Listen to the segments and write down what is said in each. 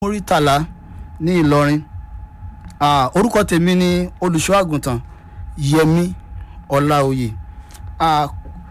muritàlá ní ìlọrin Ah, orúkọ tèmi ni olùṣọ́ àgùntàn yẹmi ọláòyè Ah,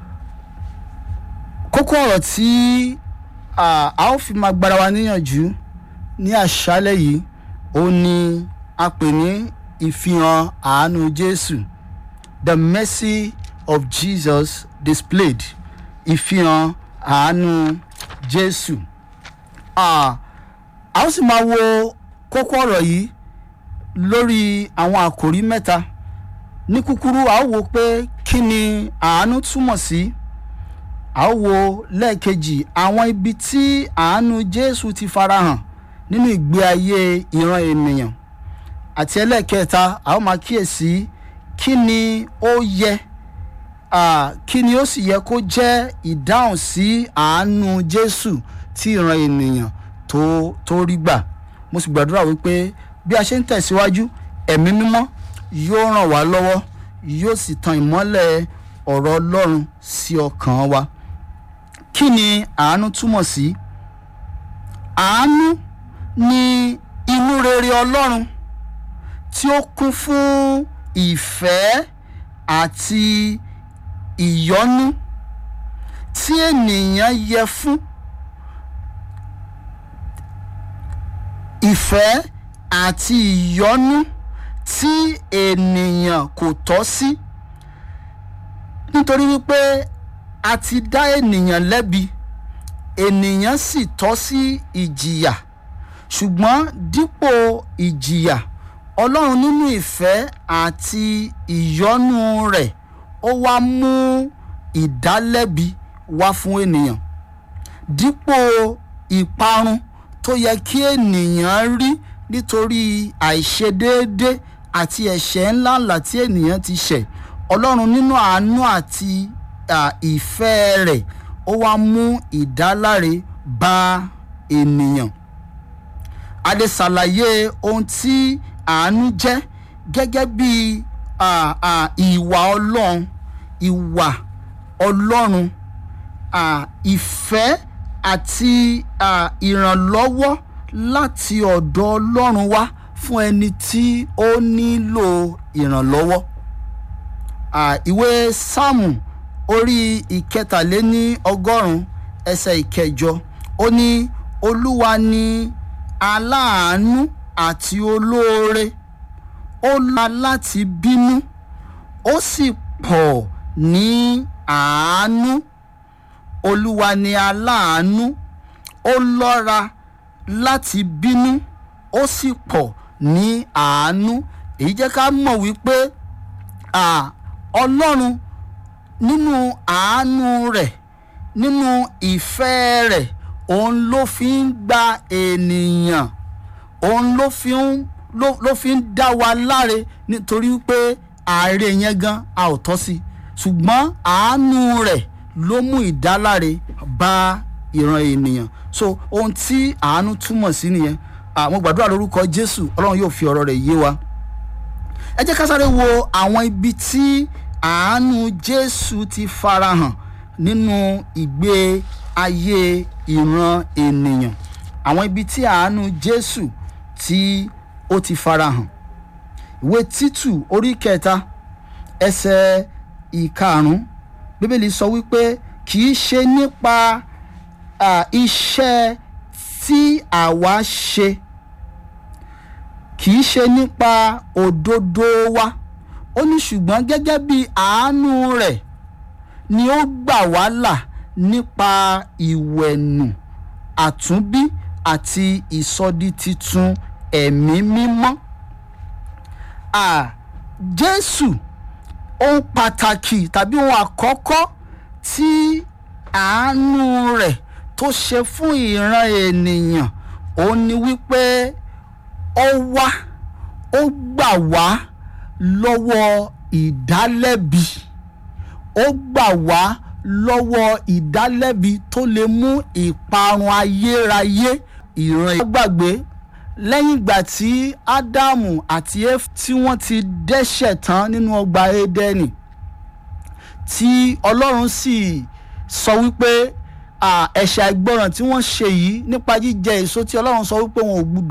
kókó ọ̀rọ̀ tí ah, a ó fi máa gbára wa níyànjú ní àṣálẹ̀ yìí ó ní a pè ní ìfihàn àánú jésù the mercy of jesus displayed ìfihàn àánú jésù Ah, a ó sì máa wo kókó ọ̀rọ̀ yìí lórí àwọn àkòrí mẹ́ta ní kúkúrú a ó wo pé kí ni àánú túmọ̀ sí a ó wo lẹ́ẹ̀kejì àwọn ibi tí àánú jésù ti farahàn nínú ìgbé ayé ìran ènìyàn àti ẹlẹ́ẹ̀kẹta a ó máa kíyèsí kí ni ó yẹ ah, kí ni ó sì yẹ kó jẹ́ ìdáhùn sí àánú jésù tí ìran ènìyàn tó tó rí gbà mo sì gbàdúrà wípé bí a ṣe ń tẹ̀síwájú ẹ̀mí mímọ́ yóò ràn wá lọ́wọ́ yóò sì tan ìmọ́lẹ̀ ọ̀rọ̀ ọlọ́run sí ọkàn wa kí ni àánú túmọ̀ sí àánú ni inú rere ọlọ́run tí ó kún fún ìfẹ́ àti ìyọ́nú tí ènìyàn yẹ fún ìfẹ́ àti ìyọ́nú tí ènìyàn kò tọ́ sí nítorí wípé a ti dá ènìyàn lẹ́bi ènìyàn sì tọ́ sí ìjìyà ṣùgbọ́n dípò ìjìyà ọlọ́run nínú ìfẹ́ àti ìyọ́nú rẹ̀ ó wá mú ìdálẹ́bi wá fún ènìyàn dípò ìparun tó yẹ kí ènìyàn rí nítorí àìṣedéédé àti ẹ̀ṣẹ̀ ńláńlá tí ènìyàn ti ṣẹ̀ ọlọ́run nínú àánú àti à, ìfẹ́ rẹ̀ ó wá mú ìdáláre bá ènìyàn a lè ṣàlàyé ohun tí àánú jẹ́ gẹ́gẹ́ bí à, à, ìwà ọlọ́run ìwà ọlọ́run à, ìfẹ́ àti à, ìrànlọ́wọ́ láti ọ̀dọ̀ ọlọ́run wá fún ẹni tí ó nílò ìrànlọ́wọ́ à, ìwé sáàmù orí ìkẹtàléní ọgọ́rùn-ún ẹsẹ̀ ìkẹjọ ó ní olúwa ni aláàánú àti olóore ó la láti bínú ó sì pọ̀ ní àánú olúwa ni aláàánú ó lọ́ra láti bínú ó sì pọ̀ ní àánú èyí jẹ́ ká mọ̀ wípé à, ọlọ́run nínú àánú rẹ̀ nínú ìfẹ́ rẹ̀ òun ló fi ń gba ènìyàn òun ló fi ń ló, ló fi ń dá wa láre nítorí pé ààrẹ yẹn gan a ò tọ́ sí ṣùgbọ́n àánú rẹ̀ ló mú ìdáláre bá ìran ènìyàn so ohun tí àánú túmọ̀ sí nìyẹn àwọn gbàdúrà lórúkọ jésù ọlọ́run yóò fi ọ̀rọ̀ rẹ̀ yé wa ẹ jẹ́ ká sáré wo àwọn ibi tí àánú jésù ti farahàn nínú ìgbé ayé ìran ènìyàn àwọn ibi tí àánú jésù tí ó ti farahàn ìwé títù orí kẹta ẹsẹ̀ ìkarùn bíbélì sọ wípé kì í ṣe nípa à, iṣẹ́ tí àwa ṣe kì í ṣe nípa òdodo wa ó ní ṣùgbọ́n gẹ́gẹ́ bí àánú rẹ̀ ni ó gbà wá là nípa ìwẹ̀nù àtúnbí àti ìsọdi titun ẹ̀mí mímọ́. À, Jésù ohun pàtàkì tàbí ohun àkọ́kọ́ tí àánú rẹ̀ tó ṣe fún ìran ènìyàn òun ni wípé ó wá ó gbà wá lọ́wọ́ ìdálẹ́bi ó gbà wá lọ́wọ́ ìdálẹ́bi tó lè mú ìparun ayérayé ìran gbàgbé lẹ́yìn ìgbà tí ádámù àti éfà tí wọ́n ti dẹ́ṣẹ̀ tán nínú ọgbà édẹ́nì tí ọlọ́run sì sọ wípé à, ẹ̀ṣẹ̀ àìgbọràn tí wọ́n ṣe yìí nípa jíjẹ èso tí ọlọ́run sọ wípé wọn ò gbúdọ̀